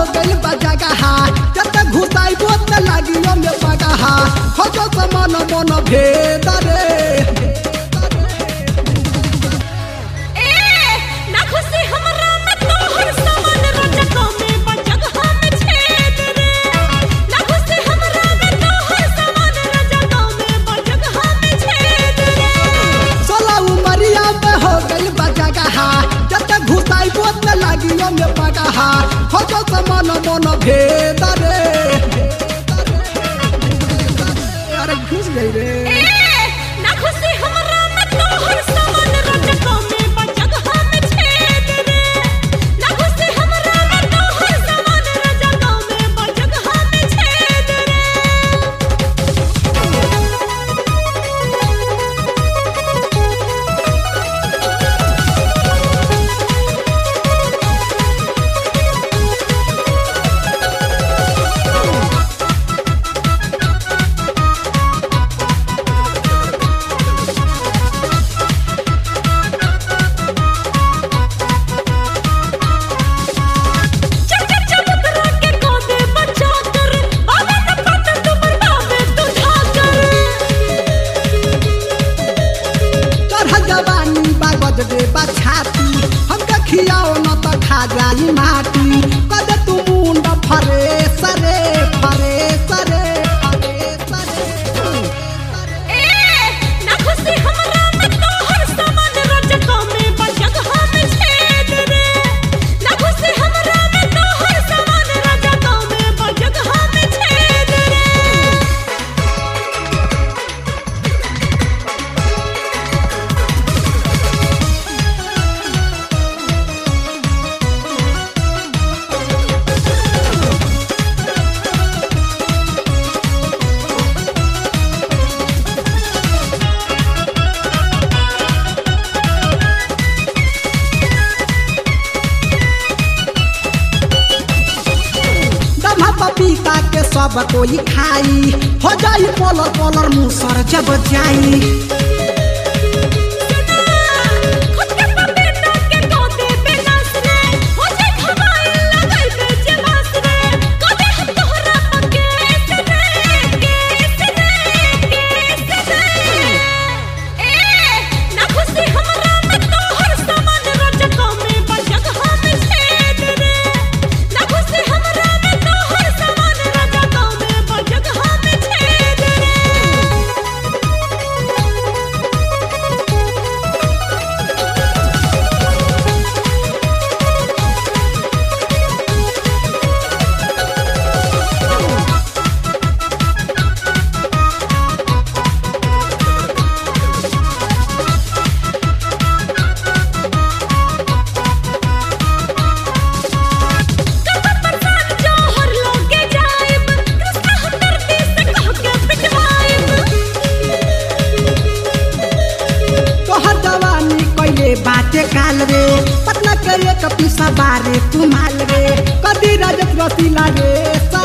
गइल बा जगहा जत घुसाई बोत लागियो में पगहा खोजो समान मन भेद रे ए ना खुशी हमरा में तोहर समान रजको में बजगहा में छेद रे ना खुशी हमरा में तोहर समान रजको में बजगहा में छेद रे सोला उमरिया में हो गइल बा जगहा जत घुसाई बोत लागियो में पगहा खोजो समान मन भेद रे अरे घुस गई रे ए ना खुशी हमरा में तोहर समान रजको में बजगहा में छेद रे ना खुशी हमरा में तोहर समान रजको में बजगहा में छेद रे चक्कर चबूतरा के कोदे बचा कर आवे न पत तू बरबावे तू झाकर चढ़ जवानी बागज दे बछाती हमके खियाओ न त खा जाई माटी कद तू मुंड फरे सरे फरे सरे फरे सरे ए ना खुशी हमरा में तोहर समान रजको में बजगहा में छेद रे ना खुशी हमरा में तोहर समान रजको में बजगहा में छेद रे दम्हा पपीता के सब कोई खाई हो जाई पलर पलर मुसर जब जाई खुद के पपीता के कोदे पे नाच रे हो जाए खवाए लगाई पे जलास रे कोदे हम तोहरा पके रे केस रे केस रे ए ना खुशी हमरा में तोहर समान रजको में बजगहा में छेद रे ना खुशी हमरा में तोहर समान रजको में बजगहा में छेद रे कबर बरसात जौहर लोगे जाइब कृष्णा हम धरती से कह के पिटवाइब तोहर जवानी कइले बाटे काल रे पतना करे कपी सवारे तुमाल रे कदी रजत रसीला रे सा